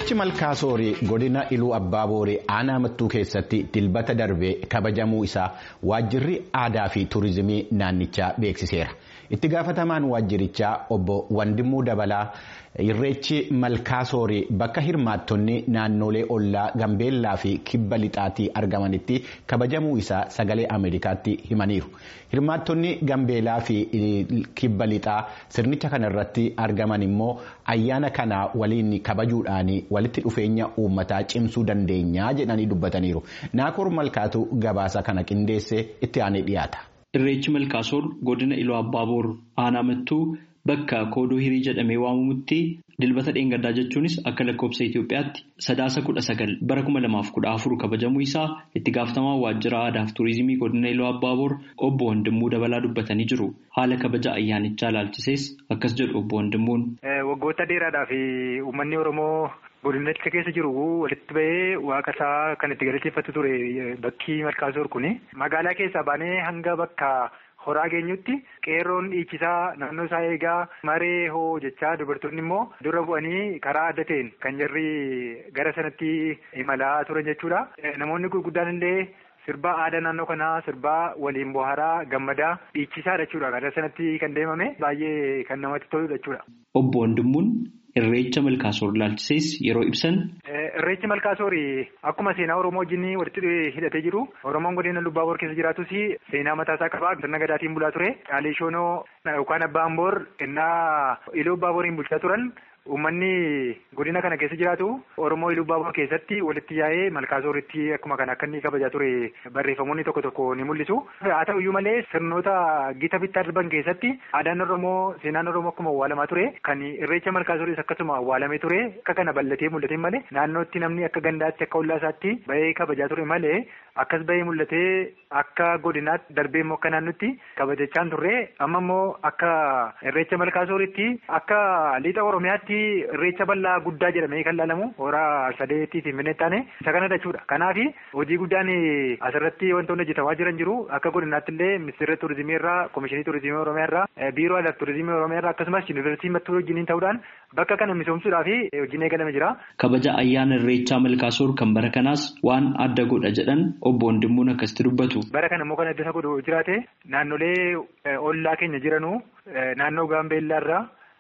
Irreechi Malkaasoorii godina Iluu Abbaabooree aanaa mattuu keessatti dilbata darbee kabajamuu isaa waajjirri aadaa fi turizimii naannichaa beeksiseera. Itti gaafatamaan waajjirichaa obbo Wandimuu Dabalaa Irreechi Malkaasoorii bakka hirmaattonni naannolee ollaa Gambeellaa fi Kibba Lixaatii argamanitti kabajamuu isaa sagalee Ameerikaatti himaniiru. Hirmaattonni Gambeellaa fi Kibba Lixaa sirnicha kanarratti argaman immoo ayyaana kana waliin kabajuudhaan walitti dhufeenya uummataa cimsuu dandeenya jedhanii dubbataniiru. Naakoor Malkaatu gabaasa kana qindeessee itti aanee dhiyaata. Irreechi Malkaasoor godina Iluu Abbaaboor aanaa mattuu bakka koodoo hirii jedhamee waamamutti dilbata dheengaddaa jechuunis akka lakkoofsa Itoophiyaatti sadaasa kudha sagal bara kuma lamaaf kudha afur kabajamuu isaa itti gaafatamaa waajjira aadaa fi turizimii godina Iluu Abbaaboor obbo Wandimmuu Dabalaa dubbatanii jiru. Haala kabaja ayyaanichaa ilaalchisees akkas jedhu obbo Wandimmuun. Waggoota dheeraadhaaf uummanni Oromoo godinicha keessa jiru walitti bahee waaqa isaa kan itti galateeffatu ture bakki Malkaasoor kuni magaalaa keessaa baanee hanga bakka horaa geenyutti qeerroon dhiichisaa naannoo isaa eegaa maree hoo jechaa dubartoonni immoo dura bu'anii karaa adda ta'een kan jarri gara sanatti imalaa turan jechuudha. Namoonni gurguddaan illee sirbaa aadaa naannoo kanaa sirbaa waliin bohaaraa gammadaa dhiichisaa jechuudha. Gara sanatti kan deemame baay'ee kan namatti toludha jechuudha. Obbo Wandimmuun Irreecha Malkaasoor ilaalchisees yeroo ibsan. Irreechi Malkaasoor akkuma seenaa Oromoo wajjin walitti hidhatee jiru Oromoon godina Lubbaaboor keessa jiraatus seenaa mataasaa qaba. Sirna gadaatiin bulaa ture. Caalii Shoonoo yookaan Abbaan Boor innaa Iluu Abbaaboriin bulchaa turan. Uummanni godina kana keessa jiraatu Oromoo Iluu Abbaabor keessatti walitti yaa'ee Malkaasooritti akkuma kana akka inni kabajaa ture barreeffamoonni tokko tokko ni mul'isu. Haa ta'uyyuu malee sirnoota gita bittaa darban keessatti aadaan Oromoo seenaan Oromoo akkuma awwaalamaa ture kan irreecha Malkaasooris akkasuma awwaalamee ture akka kana bal'atee mul'ate malee naannootti namni akka gandaatti akka ollaa isaatti bahee kabajaa ture malee akkas bahee mul'atee akka godinaatti darbee immoo akka naannootti kabajachaan turre amma immoo akka irreecha Malkaasooritti akka lixa Oromiyaatti. Irreecha bal'aa guddaa jedhamee kan laalamu horaa sadeetii fi minne taane isa kana jechuudha. Kanaaf hojii guddaan asirratti wantoonni hojjetamaa jiran jiru akka godinaatti illee ministeera turizimii irraa komishinii turizimii oromiyaa irraa biiroo aadaa turizimii oromiyaa irraa akkasumas yuunivarsiitii mattuu wajjiniin ta'uudhaan bakka kana misoomsuudhaaf hojiin eegalame jira. Kabaja ayyaana irreechaa Malkaasoor kan bara kanaas waan adda godha jedhan obbo Wandimmuun akkasitti dubbatu. Bara kana immoo kan adda isa godhu jiraate naannolee ollaa keenya jiranuu naannoo Gaambeellaa irraa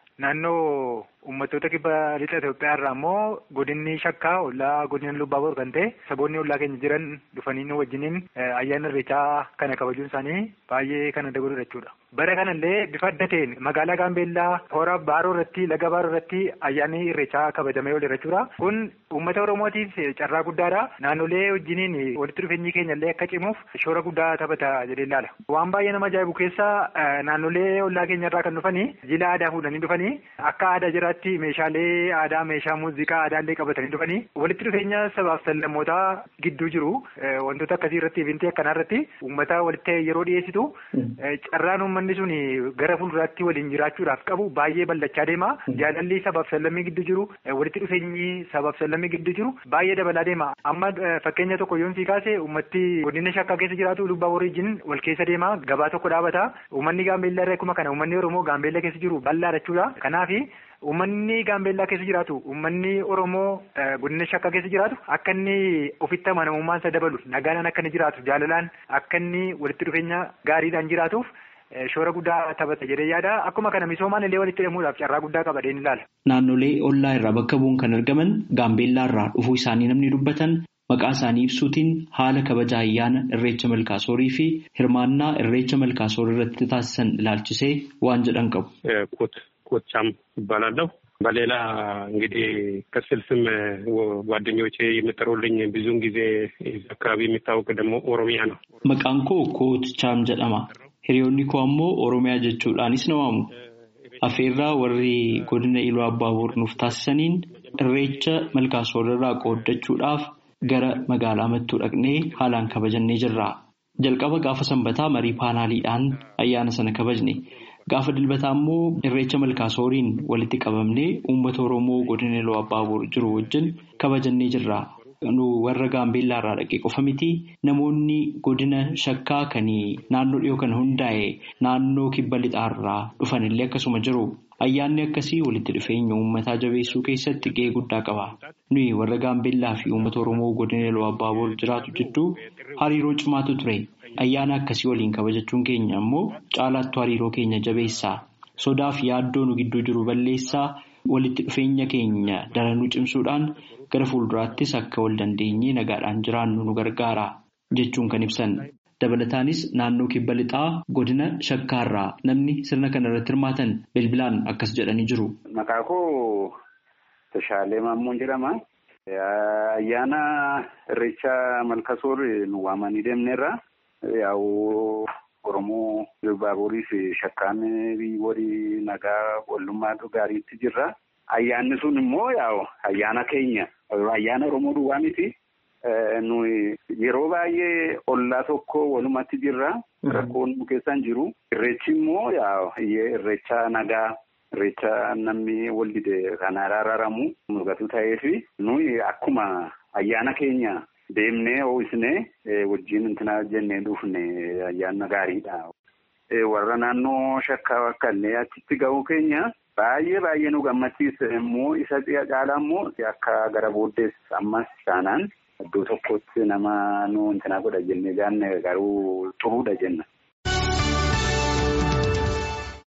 naannoo uummattoota kibba lixa Itoophiyaa irraa immoo godinni shakkaa ollaa godina Lubbaaboor kan ta'e saboonni ollaa keenya jiran dhufanii nu wajjiniin ayyaana irreechaa kana kabajuun isaanii baay'ee kan adda godhudha jechuudha. Bara kanallee bifa adda ta'een magaalaa Gaambeellaa hora Baaroo irratti laga Baaroo irratti ayyaanni irreechaa kabajamee ooleera jechuudha. Kun uummata Oromootiif carraa guddaadha. Naannolee wajjiniin walitti dhufeenyi keenya illee akka cimuuf shoora guddaa taphata jedhee ilaala. Waan baay'ee nama ajaa'ibu keessa naannolee ollaa keenya irraa kan dhufanii jila aadaa fuudhanii dhufanii akka aadaa jiraatti meeshaalee aadaa meeshaa muuziqaa aadaallee qabatanii dhufanii walitti dhufeenya sabaaf sablammootaa gidduu jiru wantoota akkasii irratti evintii akkanaa irratti uummata walitti yeroo dhiyeessitu carraan uummanni sun gara fuulduraatti waliin jiraachuudhaaf qabu baay'ee bal'achaa deema jaalalli sabaaf sablammii gidduu jiru walitti dhufeenyi sabaaf sablammii gidduu jiru baay'ee dabalaa deema amma fakkeenya tokko yoon sii kaase uummatti godina shakkaa keessa jiraatu lubbaa wajjin wal keessa deema gabaa tokko dhaabata uummanni gaambeellaa irraa akkuma kana uummanni oromoo gaambeellaa keessa jiru bal'aa jechuudha kanaafi Uummanni Gaambeellaa keessa jiraatu uummanni Oromoo godina shakkaa keessa jiraatu akka inni ofitti amanamummaan isa dabalu nagaadhaan akka inni jiraatu jaalalaan akka inni walitti dhufeenya gaariidhaan jiraatuuf shoora guddaa taphata jedhee yaada akkuma kana misoomaan illee walitti hidhamuudhaaf carraa guddaa qaba jedheen ilaala. Naannolee ollaa irraa bakka bu'uun kan argaman Gaambeellaa irraa dhufuu isaanii namni dubbatan maqaa isaanii ibsuutiin haala kabaja ayyaana irreecha malkaasoorii fi hirmaannaa irreecha malkaasoor irratti taasisan ilaalchisee waan jedhan qabu. ኮቻም ይባላለሁ። በሌላ እንግዲህ ቅጽል ስም ጓደኞቼ የሚጠሩልኝ ብዙውን ጊዜ አካባቢ የሚታወቅ ደግሞ ኦሮሚያ ነው። Maqaan koo Kootchaam jedhama. Hiriyoonni koo ammoo Oromiyaa jechuudhaanis na waamu. Afeerraa warri godina Iluu Abbaaboor nuuf taasisaniin irreecha malkaasoor irraa qooddachuudhaaf gara magaalaa mattuu dhaqnee haalaan kabajannee jirra. Jalqaba gaafa sanbataa marii paanaaliidhaan ayyaana sana kabajne. Gaafa dilbataa immoo irreecha malkaasooriin walitti qabamnee uummata Oromoo godina Iluu Abbaaboor jiru wajjin kabajannee jirra. warra gaambeellaa irraa dhaqee qofa miti namoonni godina shakkaa kan naannoo dhiyoo kana hundaa'e naannoo kibba lixaarraa dhufan illee akkasuma jiru. Ayyaanni akkasii walitti dhufeenya uummataa jabeessuu keessatti gahee guddaa qaba. Nuyi warra gaambeellaa fi uummata Oromoo godina Iluu Abbaaboor jiraatu jidduu hariiroo cimaatu ture. Ayyaana akkasii waliin kabajachuun keenya ammoo caalaattuu hariiroo keenya jabeessaa. Sodaa fi yaaddoo nu gidduu jiru balleessaa walitti dhufeenya keenya daranuu cimsuudhaan gara fuulduraattis akka wal dandeenyee nagaadhaan jiraannu nu gargaara jechuun kan ibsan. Dabalataanis naannoo kibba lixaa godina shakkaarraa namni sirna kana irratti hirmaatan bilbilaan akkas jedhanii jiru. Maqaa koo Tashaalee Maammoon jedhama. Ayyaana Irreecha Malkasoor nu waamanii deemneerra. Yaa'u Oromoo Baaburii fi shakkaan walii nagaa wallummaa gaariitti jirra. Ayyaanni sun immoo yaa'u ayyaana keenya ayyaana Oromoo duwwaa miti. Nuyi yeroo baay'ee ollaa tokko walumatti jirra. Rakkoon nu keessan jiru. Irreechi immoo irreecha nagaa irreecha namni wal dide kan araaramu mul'atu ta'ee fi nuyi akkuma ayyaana keenya deemnee ho'isnee wajjin intina jennee dhufne ayyaana gaariidha. Warra naannoo shakkaa akka illee achitti ga'uu keenya baay'ee baay'ee nu gammachiisa immoo isa caalaa immoo akka gara booddees ammas taanaan. Iddoo tokkotti nama nu intina godha jennee gaanne garuu xuruudha jenna.